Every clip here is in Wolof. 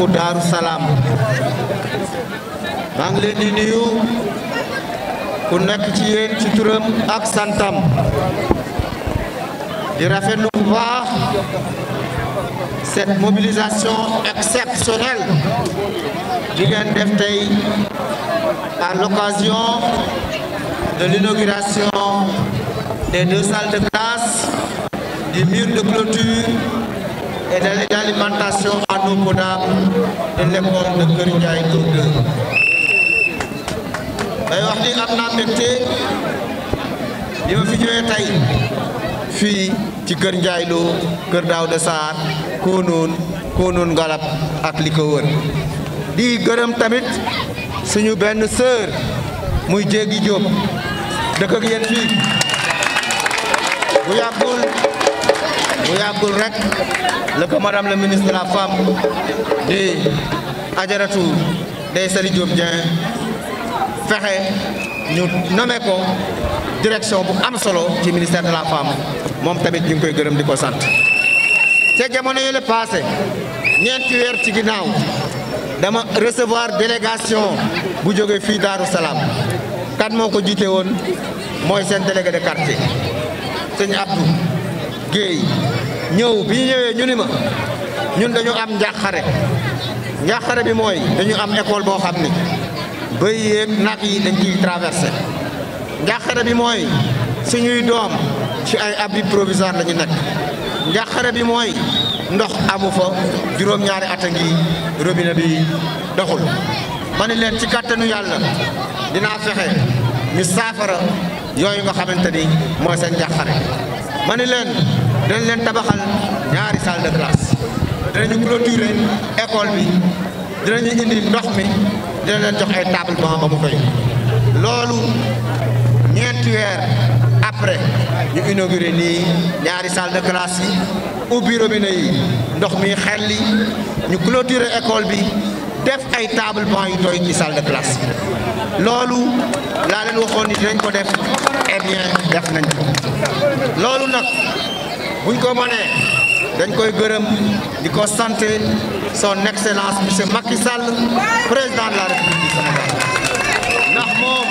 dëkku Daaru Salaam maa ngi leen di nuyu ku nekk ci yéen ci turam ak santam di rafetlu bu baax cette mobilisation exceptionnelle bi ngeen def tey à l'occasion de l'inauguration des deux salles de classe du mur de clôture et de l'alimentation en eau potable de l'école de Kër Ndiaye Lo 2 day wax ni am naa mbégte bi ma fi ñëwee tey fii ci Kër Ndiaye Lo Kër Daouda Sarr Koonoon Koonoon Ngalab ak li ko wër di gërëm tamit suñu benn sœur muy Jéegi Diop dëkk ak yéen fii bu yàggul bu yàggul rek la ko madame la ministre de la femme di Ajaratu Ndeye Saly Diop Dieng fexe ñu nommé ko direction bu am solo ci ministère de la femme moom tamit ñu ngi koy gërëm di ko sant te jamono yële passé ñeenti weer ci ginnaaw dama recevoir délégation bu jógee fii Daaru Salaam kan moo ko jiite woon mooy seen délégué de quartier sëñ Abdou Guèye ñëw bi ñu ñëwee ñu ni ma ñun dañu am njàqare njàqare bi mooy dañu am école boo xam ni bëy yeeg nag yi dañ ciy traversé njàqare bi mooy suñuy doom ci ay abri provisoire la ñu nekk njàqare bi mooy ndox amu fa juróom-ñaari at a ngi robinet bi doxul ma ni leen ci kàttanu yàlla dinaa fexe ñu saafara yooyu nga xamante ni mooy seen njàqare ma ni leen dinañ leen tabaxal ñaari salle de classe dinañu clôturer école bi dinañu indi ndox mi dina leen jox ay table banc ba mu doy loolu ñeenti weer après ñu inauguré nii ñaari salle de classe yi ubbi robinet yi ndox mi xelli ñu clôturer école bi def ay table banc yu doy ci salle de classe loolu laa leen waxoon ni dinañ ko def eh bien def nañ ko loolu nag buñ ko mënee dañ koy gërëm di ko sant son excellence monsieur Macky Sall président de la République du Sénégal ndax moom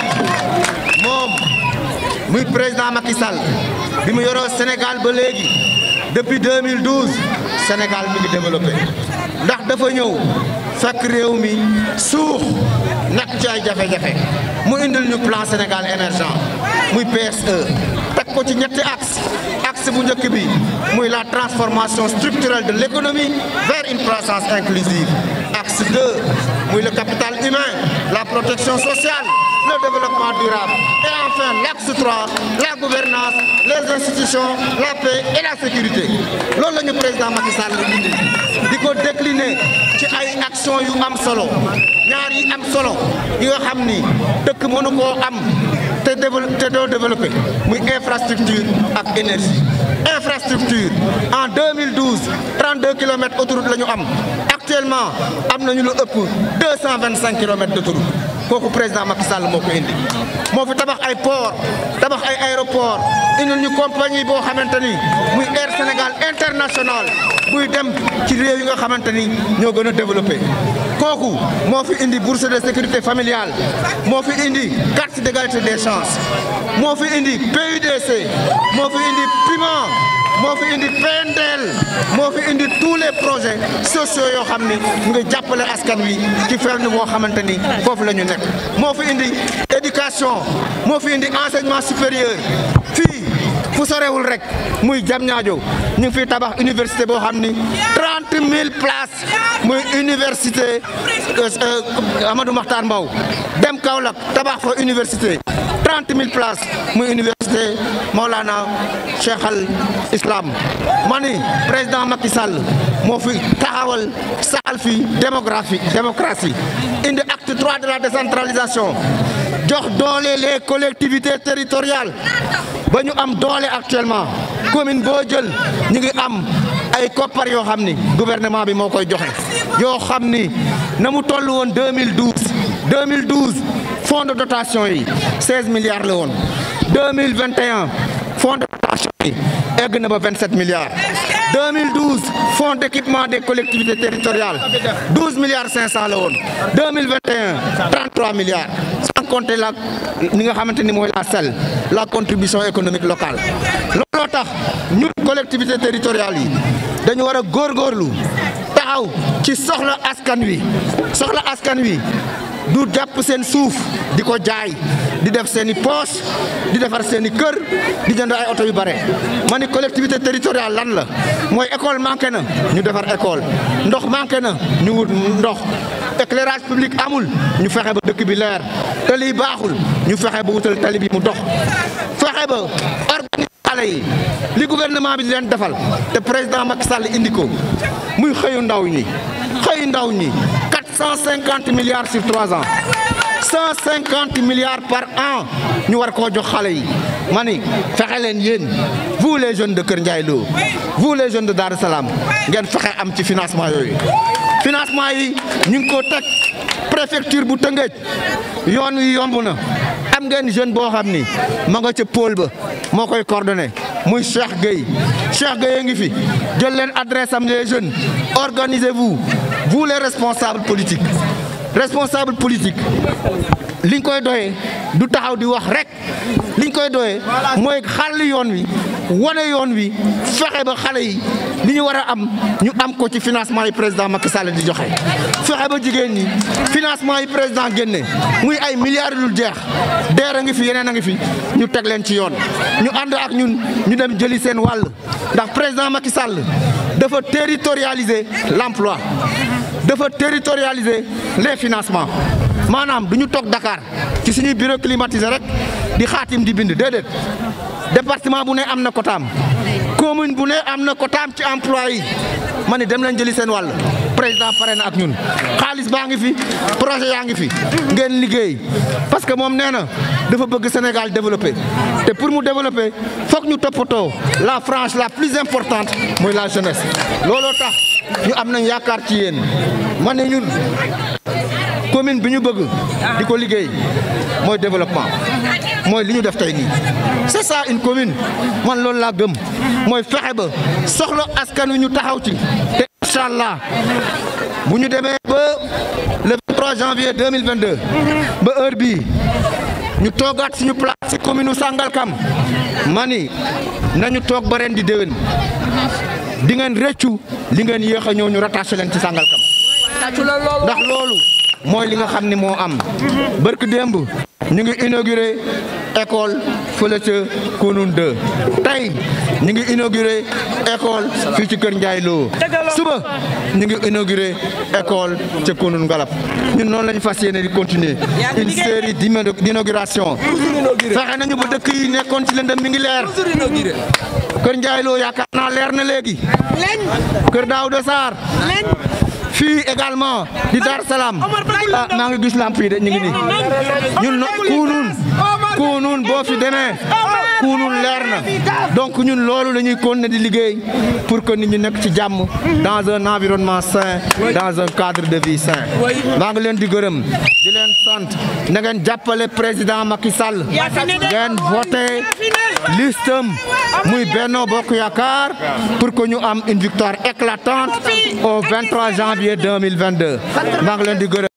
moom muy président Macky Sall bi mu yoroo Sénégal ba léegi depuis 2012 Sénégal mi ngi développé ndax dafa ñëw fekk réew mi suux nekk ci ay jafe-jafe mu indil ñu plan Sénégal émergent muy PSE teg ko ci ñetti axe axe bu njëkk bi muy la transformation structurelle de l'économie vers une croissance inclusive axe 2 muy le capital humain la protection sociale le développement durable et enfin l'axe 3 la gouvernance les institutions la paix et la sécurité loolu la ñu président Macky Sall la indi di ko décliner ci ay action yu am solo ñaar yi am solo yi nga xam ni dëkk mënu koo am te développé te doo développé muy infrastructure ak énergie infrastructure en 2012 32 kilomètres autoroute la ñu am actuellement am nañu lu ëpp 225 kilomètres d'autoroute kooku président Macky Sall moo ko indi moo fi tabax ay port tabax ay aéroport indil ñu compagnie boo xamante ni muy Air Sénégal international buy dem ci réew yi nga xamante ni ñoo gën a développé kooku moo fi indi bourse de sécurité familiale moo fi indi carte d'égalité des chances moo fi indi PUDC moo fi indi piment moo fi indi PNDL moo fi indi tous les projets sociaux yoo xam ni ñu ngi jàppale askan wi ci fenn boo xamante ni foofu la ñu nekk moo fi indi éducation moo fi indi enseignement supérieur fii fu sorewul rek muy Diamniadio ñu ngi fiy tabax université boo xam ni trente mille places muy université Amadou Mahtar Mbow dem Kaolack tabax fa université trente mille places muy université Maolana Cheikh al Islam ma ni président Macky Sall moo fi taxawal saxal fi démographie démocratie indi acte trois de la décentralisation jox doole les collectivités territoriales ba ñu am doole actuellement commune boo jël ñu ngi am ay koppar yoo xam ni gouvernement bi moo koy joxe yoo xam ni na mu toll woon 2012 2012 fonds de dotation yi 16 milliards la woon 2021 fonds de dotation yi egg na ba 27 milliards 2012 fonds d'équipement des collectivités territoriales 12 milliards 500 la woon 2021 33 milliards sans compter la ni nga xamante ni mooy la SEL la contribution économique locale looloo tax ñun collectivités territoriales yi dañu war a góorgóorlu taxaw ci soxla askan wi soxla askan wi du jàpp seen suuf di ko jaay di def seen i poche di defar seen i kër di jënd ay oto yu bare ma ni collectivité territoriale lan la mooy école manqué na ñu defar école ndox manqué na ñu wut ndox éclairage public amul ñu fexe ba dëkk bi leer tali yi baaxul ñu fexe ba wutal tali bi mu dox fexe ba organiser xale yi li gouvernement bi di leen defal te président Macky Sall indi ko muy xëyu ndaw ñi xëyu ndaw ñi 450 milliards sur 3 ans 150 milliards par an ñu war koo jox xale yi ma ni fexe leen yéen vous les jeunes de Kër Ndiaye Lo vous les jeunes de Darou Salam ngeen fexe am ci financement yooyu financement yi ñu ngi ko teg préfecture bu Tëngéej yoon wi yomb na am ngeen jeune boo xam ni ma nga ca pôle ba moo koy coordonné muy Cheikh Gueye Cheikh Gueye ngi fi jël leen adresse am les jeunes organisez-vous vous les responsables politiques responsable politique liñ koy doyee du taxaw di wax rek liñ koy doyee mooy xàll yoon wi wane yoon wi fexe ba xale yi li ñu war a am ñu am ko ci financement yi président Macky Sall di joxe fexe ba jigéen ñi financement yi président génne muy ay milliards dul jeex deer a ngi fi yeneen a ngi fi ñu teg leen ci yoon ñu ànd ak ñun ñu dem jëli seen wàll ndax président Macky Sall dafa territorialiser l'emploi dafa territorialiser les financements maanaam du ñu toog Dakar ci suñuy bureau climatisé rek di xaatim di bind déedéet département bu ne am na kotaam commune bu ne am na kotaam ci emploi yi ma ne dem leen jëli seen wàll président pare na ak ñun xaalis baa ngi fi projet yaa ngi fi ngeen liggéey parce que moom nee na dafa bëgg Sénégal développé te pour mu développer foog ñu toppatoo la frange la plus importante mooy la jeunesse looloo tax ñu am nañ yaakaar ci yéen ma ne ñun commune bi ñu bëgg di ko liggéey mooy développement mooy li ñu def tey nii c'est ça une commune man loolu laa gëm mooy fexe ba soxla askan wi ñu taxaw ci te incha allah bu ñu demee ba le 23 janvier 2022 ba heure bii ñu toogaat suñu place ci commune u Sangalkam mani nañu toog ba ren di déwén di ngeen rëccu li ngeen yéex a ñëw ñu rattaché leen ci Sangalkam ndax loolu mooy li nga xam ne moo am barke démb ñu ngi inauguré école fële ca Kounoune 2 tey ñu ngi inauguré école fii ci Kër Ndiaye Lo suba ñu ngi inauguré école ca Kounoune Ngalap ñun noonu la ñu fas yéene di continuer une série d'inauguration fexe nañu ba dëkk yi nekkoon ci lëndëm mi ngi leer Kër Ndiaye Lo yaakaar naa leer na léegi Kër Daouda Sarr fii également di Dar Salaam ah maa ngi gis lamp yi de ñu ngi nii ñun Kounoune Kounoune boo fi demee Kounoune leer na donc ñun loolu la ñuy continuer di liggéey pour que nit ñi nekk ci jàmm dans un environnement sain dans un cadre de vie sain maa ngi leen di gërëm di leen sant na ngeen jàppale président Macky Sall ngeen voté listam muy Benno Bokk Yaakaar pour que ñu am une victoire éclatante au 23 janvier 2022 maa ngi leen di gërëm